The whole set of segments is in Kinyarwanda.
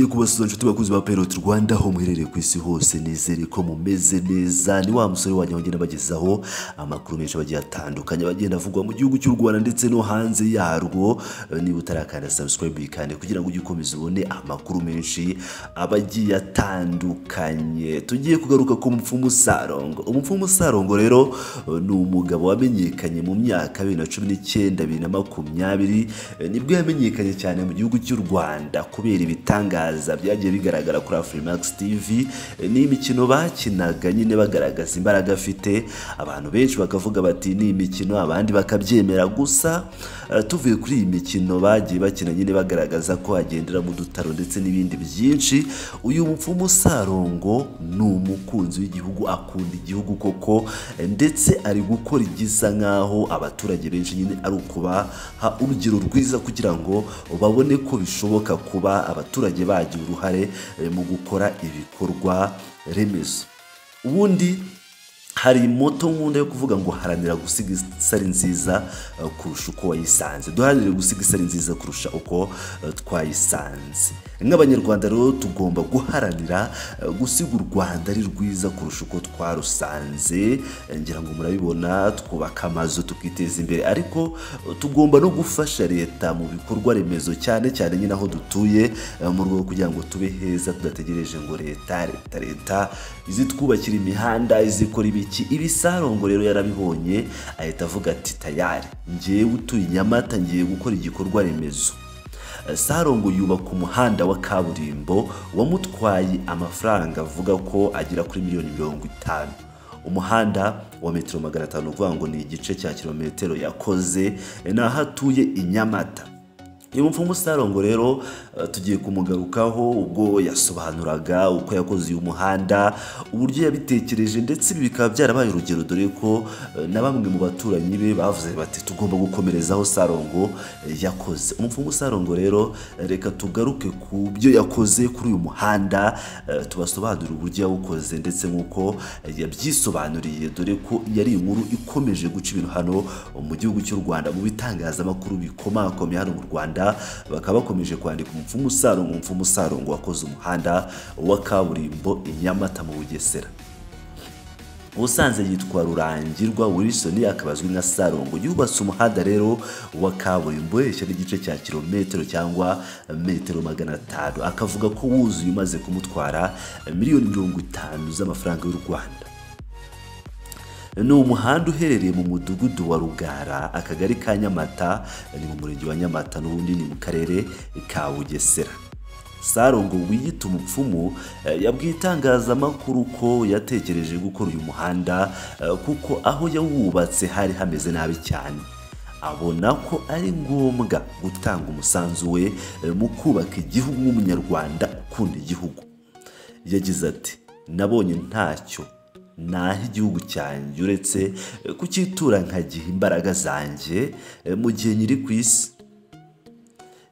kubasuza inshuti bakuzi ba Pirate Rwanda aho muherereye ku isi hose nizere ko mumeze neza ni wa musore wanjye bagenda bagezaho amakuru menshi bagiye atandukanye bagenda avugwa mu gihugu cy'u Rwanda ndetse no hanze yarwo Eh, niba utarakanda subscribe kandi kugira ngo ujye ukomeza ubone amakuru menshi aba agiye atandukanye tugiye kugaruka ku mupfumu Sarongo umupfumu Sarongo rero eh, ni umugabo wamenyekanye mu myaka bibiri na cumi n'icyenda bibiri na makumyabiri eh, nibwo yamenyekanye cyane mu gihugu cy'u Rwanda kubera ibitangaza byagiye bigaragara kuri Afrimax TV eh, ni imikino bakinaga nyine bagaragaza imbaraga afite abantu benshi bakavuga bati ni imikino abandi bakabyemera gusa eh, tuvuye kuri iyi mikino bagiye bakina nyine bagaragaza ko hagendera mu dutaro ndetse n'ibindi byinshi uyu mupfumu Sarongo ni umukunzi w'igihugu akunda igihugu koko eh, ndetse ari gukora igisa nk'aho abaturage benshi nyine ari ukubaha urugero rwiza kugira ngo babone ko bishoboka kuba abaturage bagira uruhare eh, mu gukora ibikorwa remezo ubundi hari moto nkunda yo kuvuga ngo haranira gusiga isari nziza eh, kurusha uko wayisanze duharanire gusiga isari nziza kurusha uko eh, twayisanze nk'abanyarwanda rero tugomba guharanira eh, gusiga u rwanda ari rwiza kurusha uko twarusanze Eh, ngira ngo murabibona twubaka amazu tukiteza imbere ariko eh, tugomba no gufasha leta mu bikorwa remezo cyane cyane nyine aho dutuye eh, mu rwego rwo kugira ngo tube heza tudategereje ngo leta leta leta izitwubakira imihanda izikora ibiki ibi sarongo rero yarabibonye ahita avuga ati tayari ngewe utuye i nyamata ngiye gukora igikorwa remezo sarongo yubaka umuhanda wa kaburimbo wamutwaye amafaranga avuga ko agera kuri miliyoni mirongo itanu umuhanda wa metero magana atanu uvuga ngo ni igice cya kilometero yakoze ni aho atuye i nyamata uyu mupfumu Sarongo rero eh, tugiye kumugarukaho ubwo yasobanuraga uko yakoze uyu muhanda uburyo yabitekereje ndetse ibi bikaba byarabaye urugero dore ko eh, na bamwe mu baturanyi be bavuze bati tugomba gukomerezaho Sarongo eh, yakoze umupfumu Sarongo rero eh, reka tugaruke ku byo yakoze kuri uyu muhanda eh, tubasobanurire uburyo yawukoze ndetse nk'uko eh, yabyisobanuriye dore ko yari inkuru ikomeje guca ibintu hano mu gihugu cy'u Rwanda mu bitangazamakuru bikomakomeye hano mu Rwanda bakaba bakomeje kwandika umupfumu Sarongo umupfumu Sarongo wakoze umuhanda wa kaburimbo i Nyamata mu Bugesera ubusanzwe yitwa rurangirwa wilson akaba azwi nka sarongo yubatse umuhanda rero wa kaburimbo yerekana igice cya kilometero cyangwa metero magana atanu akavuga ko wuzuye umaze kumutwara miliyoni mirongo itanu z'amafaranga y'u rwanda ni umuhanda uherereye mu mudugudu wa rugara akagari ka nyamata ni mu murenge wa nyamata n'ubundi ni mu karere ka bugesera sarongo wiyita umupfumu eh, yabwiye itangazamakuru ko yatekereje gukora uyu muhanda eh, kuko aho yawubatse hari hameze nabi cyane abona ko ari ngombwa gutanga umusanzu we eh, mu kubaka igihugu nk'umunyarwanda ukunda igihugu yagize ati nabonye ntacyo naho igihugu cyanjye uretse eh, kucyitura nkagiha imbaraga zanjye eh, mu gihe nyiri ku isi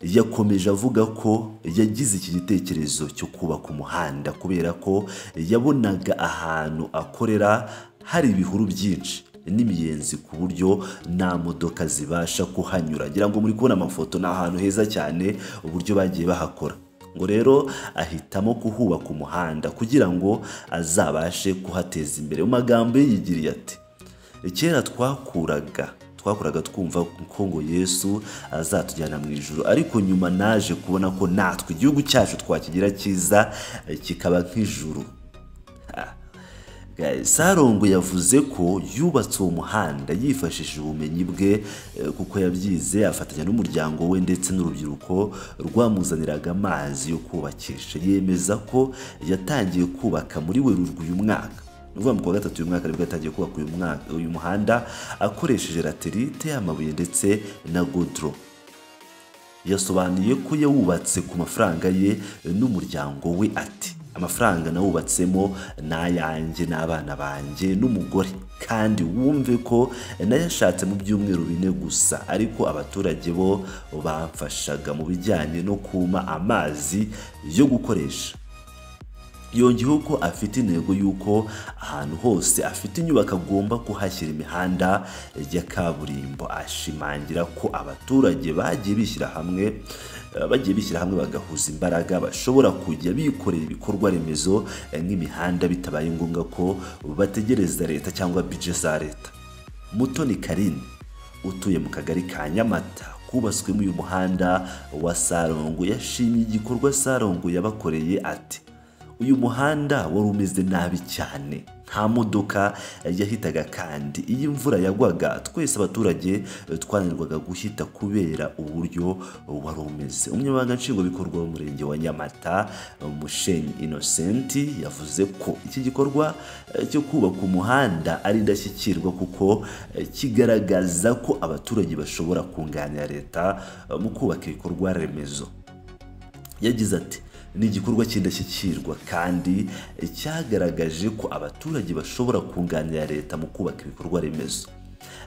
yakomeje avuga ko yagize iki gitekerezo cyo kubaka umuhanda kubera ko yabonaga ahantu akorera hari ibihuru byinshi n'imiyenzi ku buryo nta modoka zibasha kuhanyura ngira ngo muri kubona amafoto ni ahantu heza cyane uburyo bagiye bahakora ngo rero ahitamo kuhubaka umuhanda kugira ngo azabashe kuhateza imbere mu magambo ye yigiriye ati kera twakuraga twakuraga twumva ko ngo yesu azatujyana mu ijoro ariko nyuma naje kubona ko natwe igihugu cyacu twakigira cyiza eh, kikaba nk'ijuru Ah. Guys, sarongo yavuze ko yubatse uwo muhanda yifashishije ubumenyi bwe eh, kuko yabyize afatanya n'umuryango we ndetse n'urubyiruko rwamuzaniraga amazi yo kubakisha yemeza ko yatangiye kubaka muri werurwe uyu mwaka ni ukuvuga ngo ku wa gatatu uyu mwaka nibwo yatangiye kubaka uyu mwaka- uyu muhanda akoresheje laterite amabuye ndetse na godoro yasobanuye ko yawubatse ku mafaranga ye n'umuryango we ati amafaranga nawubatsemo ni ayanjye n'abana banjye n'umugore kandi wumve ko nayashatse mu byumweru bine gusa ariko abaturage bo bamfashaga mu bijyanye no kuma amazi yo gukoresha yongeyeho ko afite intego y'uko ahantu hose afite inyubako agomba kuhashyira imihanda ya kaburimbo ashimangira ko abaturage bagiye bishyira hamwe eh, bagiye bishyira hamwe bagahuza imbaraga bashobora kujya bikorera ibikorwa remezo eh, nk'imihanda bitabaye ngombwa ko bategereza leta cyangwa bije za leta mutoni karine utuye mu kagari ka nyamata kubatswemo uyu muhanda wa sarongo yashimye igikorwa sarongo yabakoreye ati uyu muhanda wari umeze nabi cyane nta modoka yahitaga kandi iyo imvura yagwaga twese abaturage twananirwaga guhita kubera uburyo wari umeze umunyamabanga nshingwabikorwa w'umurenge wa nyamata mushenyi inosenti yavuze ko iki gikorwa eh, cyo kubaka umuhanda ari indashyikirwa kuko eh, kigaragaza ko abaturage bashobora kunganira leta eh, mu kubaka ibikorwa remezo yagize ati ni igikorwa cy'indashyikirwa kandi cyagaragaje ko abaturage bashobora kunganira leta mu kubaka ibikorwa remezo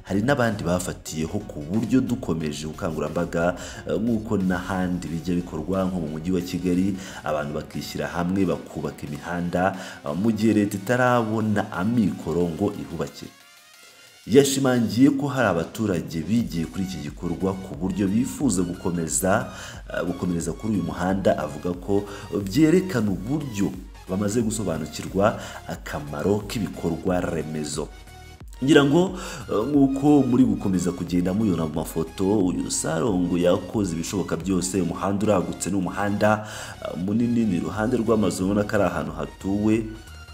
hari n'abandi bafatiyeho ku buryo dukomeje ubukangurambaga eh, nk'uko n'ahandi bijya bikorwa nko mu mujyi wa kigali abantu bakishyira hamwe bakubaka imihanda eh, mu gihe leta itarabona amikoro ngo ihubakire yashimangiye ko hari abaturage bigiye kuri iki gikorwa ku buryo bifuza gukomeza eh, gukomereza kuri uyu muhanda avuga ko byerekana uburyo bamaze gusobanukirwa akamaro k'ibikorwa remezo ngira ngo eh, nk'uko muri gukomeza kugenda muyona mu mafoto uyu sarongo yakoze ibishoboka byose umuhanda uragutse ni umuhanda eh, munini ni iruhande rw'amazu ubona ko ari ahantu hatuwe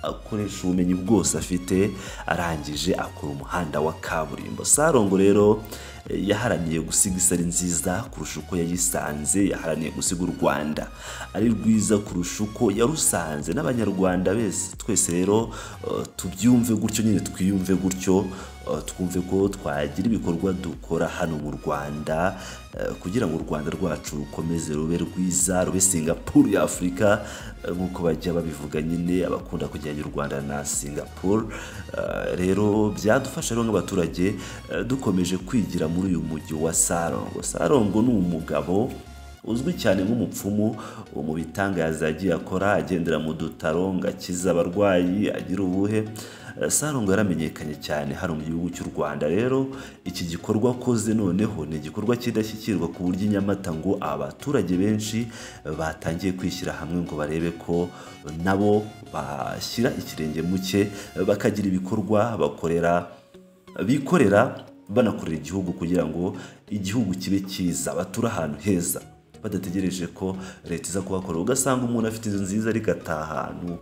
akoresha ubumenyi bwose afite arangije akora umuhanda wa kaburimbo sarongo rero eh, yaharaniye gusiga isari nziza kurusha uko yayisanze yaharaniye gusiga u rwanda ari rwiza kurusha uko yarusanze n'abanyarwanda bese twese rero eh, tubyumve gutyo nyine twiyumve gutyo eh, twumve ko twagira ibikorwa dukora hano mu rwanda eh, kugira ngo u rwanda rwacu rukomeze rube rwiza rube singapuru ya afurika eh, nk'uko bajya babivuga nyine abakunda kujyanye u rwanda na singapuru Eh, rero byadufasha rero nk'abaturage eh, dukomeje kwigira muri uyu mujyi wa sarongo sarongo ni umugabo uzwi cyane nk'umupfumu uwo mu bitangaza yagiye akora agendera mu dutaro ngo akize abarwayi agira ubuhe Eh, sarongo yaramenyekanye cyane hano mu gihugu cy'u rwanda rero iki gikorwa akoze noneho ni igikorwa kidashyikirwa ku buryo i nyamata ngo abaturage benshi eh, batangiye kwishyira hamwe ngo barebe ko nabo bashyira ikirenge mu cye eh, bakagira ibikorwa bakorera bikorera banakorera igihugu kugira ngo igihugu kibe cyiza bature ahantu heza badategereje ko leta iza kuhakorera ugasanga umuntu afite inzu nziza ariko ataha ahantu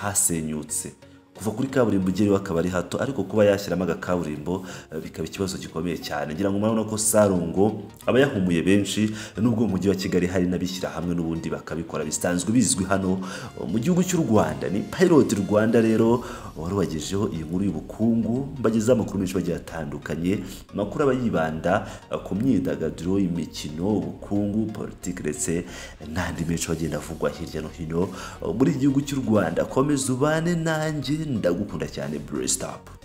hasenyutse kuva kuri kaburimbo ugerayo akaba ari hato ariko kuba yashyiramo agakaburimbo eh, bikaba ikibazo gikomeye cyane ngira ngo murabona ko sarongo aba yahumuye benshi nubwo mu mujyi wa kigali hari n'abishyira hamwe n'ubundi bakabikora bisanzwe bizwi hano eh, mu gihugu cy'u rwanda ni pilot rwanda rero wari wagejeho iyi nkuru y'ubukungu mbagezaho amakuru menshi bagiye atandukanye amakuru aba yibanda eh, ku myidagaduro imikino ubukungu politiki ndetse n'andi menshi bagenda avugwa hirya no hino eh, muri iki gihugu cy'u rwanda komeza ubane nanjye ndagukunda cyane blessed up